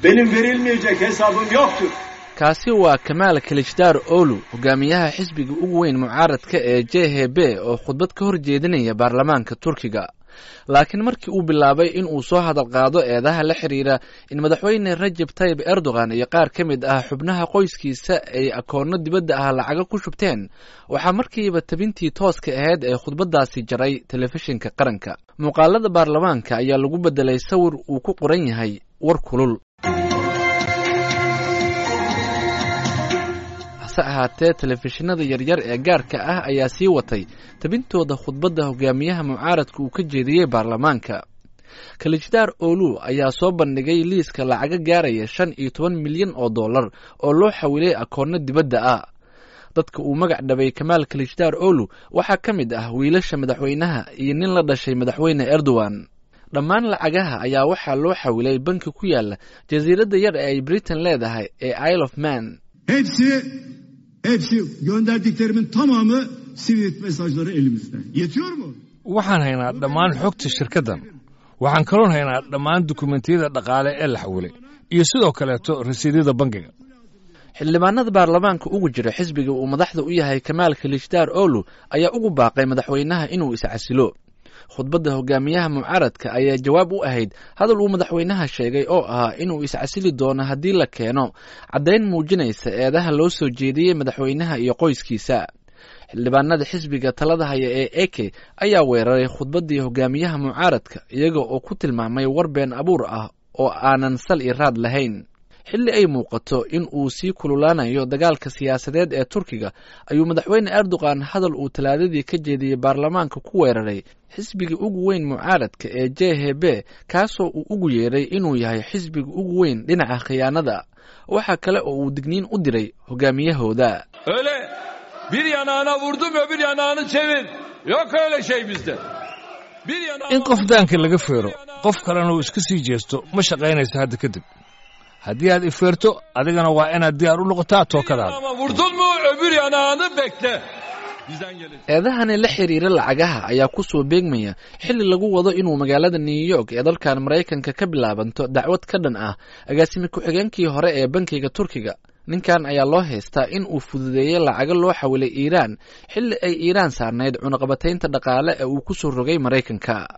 Benim verilmeyecek hesabım yoktur. kaasi waa kamaal kilijdar olu hogaamiyaha xisbiga ugu weyn mucaaradka ee j h b oo khudbad ka hor jeedinaya baarlamaanka turkiga laakiin markii uu bilaabay in uu soo hadal qaado eedaha la xiriira in madaxweyne rajab tayib erdogan iyo qaar ka mid ah xubnaha qoyskiisa ay akoonno dibadda ah lacaga ku shubteen waxaa markiiba tabintii tooska ahayd ee khudbaddaasi jaray telefishinka qaranka muuqaalada baarlamaanka ayaa lagu beddelay sawir uu ku qoran yahay war kulul hase ahaatee telefishinada yaryar ee gaarka ah ayaa sii watay tabintooda khudbadda hogaamiyaha mucaaradka uu ka jeediyey baarlamaanka kalijdaar olu ayaa soo bandhigay liiska lacaga gaaraya shan iyo toban milyan oo dollar oo loo xawilay akoonno dibadda ah dadka uu magac dhabay kamaal kalijdaar olu waxaa ka mid ah wiilasha madaxweynaha iyo nin la dhashay madaxweyne erdogan dhammaan lacagaha ayaa waxaa loo xawilay banki ku yaala jasiiradda yar ee ay britain leedahay ee isle of man Hepsi, hepsi gönderdiklerimin tamamı Swift mesajları elimizde. Yetiyor mu? waxaan haynaa dhammaan xogta shirkaddan waxaan kaloon haynaa dhammaan dukumentiyada dhaqaale ee la xawilay iyo sidoo kaleeto rasiidyada bangiga xildhibaanada baarlamaanka ugu jira xisbiga uu madaxda u yahay kamaal kilijdar olu ayaa ugu baaqay madaxweynaha inuu iscasilo khudbadda hogaamiyaha mucaaradka ayaa jawaab u ahayd hadal uu madaxweynaha sheegay oo ahaa inuu iscasili doono haddii la keeno caddayn muujinaysa eedaha loo soo jeediyey madaxweynaha iyo qoyskiisa xildhibaanada xisbiga talada haya ee eke ayaa weeraray khudbaddii hogaamiyaha mucaaradka iyaga oo ku tilmaamay war been abuur ah oo aanan sal i raad lahayn xilli ay muuqato in uu sii kululaanayo dagaalka siyaasadeed ee turkiga ayuu madaxweyne erdogan hadal uu talaadadii ka jeediyey baarlamaanka ku weeraray xisbiga ugu weyn mucaaradka ee j h b kaasoo uu ugu yeeray inuu yahay xisbiga ugu weyn dhinaca khiyaanada waxaa kale oo uu digniin u diray hogaamiyahooda Öyle bir yanağına vurdum öbür yanağını çevir. Yok öyle şey bizde. Bir yanağına in qof daanka laga feero qof kalena uu iska sii jeesto ma shaqaynaysa hadda kadib haddii aad ifeerto adigana waa inaad diyaar u noqotaa tookadaada yanağıma vurdun mu öbür yanağını bekle. Bizden gelir. eedahani la xiriira lacagaha ayaa ku soo beegmaya xilli lagu wado inuu magaalada new york ee dalkan maraykanka ka bilaabanto dacwad ka dhan ah agaasimi ku-xigeenkii hore ee bankiga turkiga ninkan ayaa loo haystaa in uu fududeeyey lacago loo xawilay iiraan xilli ay iiraan saarnayd cunaqabataynta dhaqaale ee uu ku soo rogay maraykanka